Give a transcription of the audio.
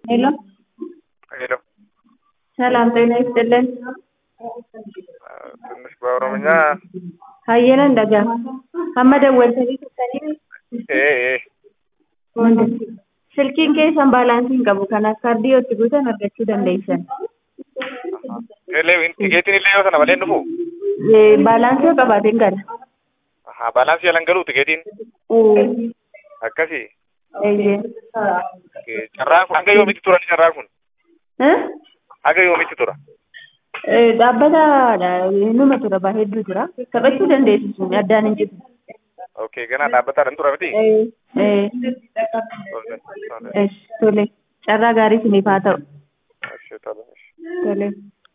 ሄሎ ሄሎ ሰላም ጤና ይስጥልን። ትንሽ በኦሮምኛ ሀየነ እንደጋ amma dawwaltanii turtanii ee ee silkiin keessan baalaansii hin qabu kanaaf kaardii yoo itti guutan argachuu dandeessan. illee tikeetiin illee yoo sana malee hin dhufu Eh, baalaansii yoo qabaateen gala. Ahaa, baalaansii jalan galuu tikeetiin akkasii Eeyyee. Okay, carraan kun hanga yoomitti tura carraan kun Eh? hanga yoomitti tura Eh, dhaabbataadha numa tura baa hedduu tura taphachuu dandeessu sun addaan hin jiru. okay ganaa dhaabbataadhaan tura miti Eh, eh, Tole, tole. eh, tole carraa gaarii isiniif haa ta'u Ashee, tole. tole.